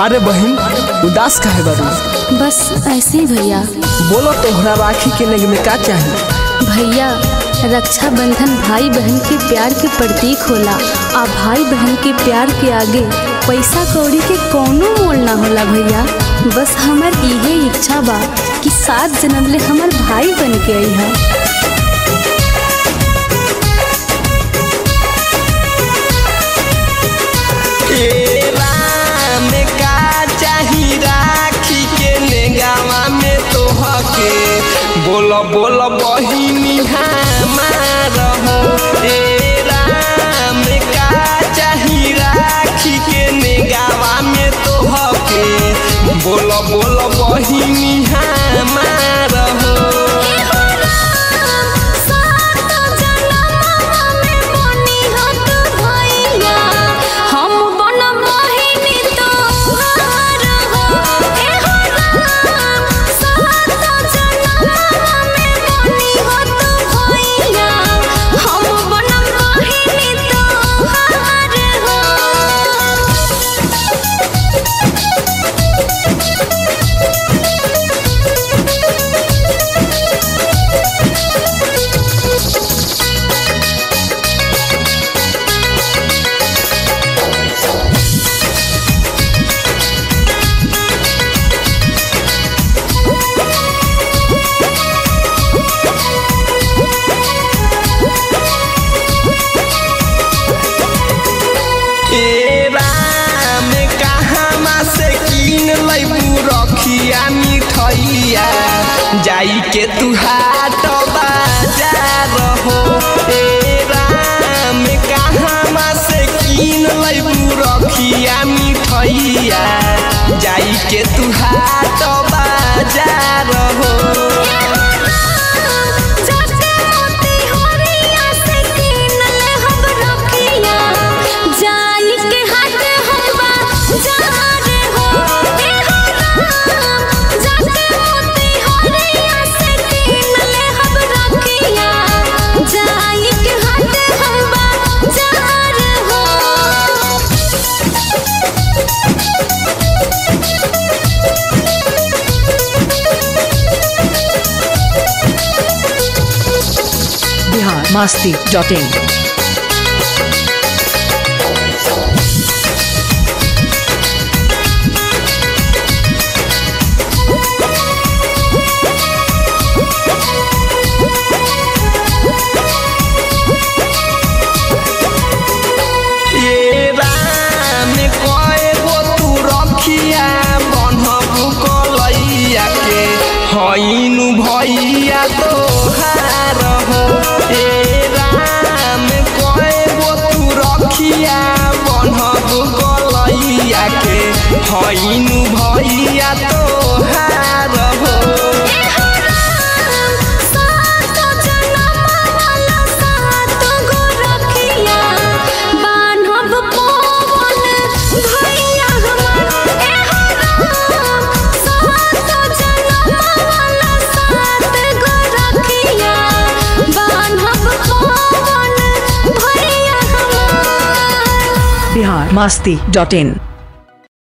अरे बहन उदास काहे बारू बस ऐसे ही भैया बोलो तोहरा राखी के नेग में का चाहिए भैया रक्षाबंधन भाई बहन के प्यार के प्रतीक होला आ भाई बहन के प्यार के आगे पैसा कौड़ी के कौनो मोल ना होला भैया बस हमार इहे इच्छा बा कि सात जन्म ले हमार भाई बन के आई है राम का चाही राखी के नेगावा में तोहके बोल बोल बहिनी हमार हो ए राम का चाही राखी के नेगावा में तोहके बोल बोल बहिनी हमार हो ए राम कहाँ से कीन लैबू रखिया मिठैया जाई के तू हाट बाजार हो ए राम कहाँ से कीन लैबू रखिया मिठैया जाई के तू हाट बाजार हो बिहार मस्ती डॉट इन ए राम कए गो तू रखिया बन्हबु कलैया के हईनु भैया तोहार हो ए राम कए गो तू रखिया बन्हबु कलैया के हईनु भैया तोहार हो बिहार मस्ती डॉट इन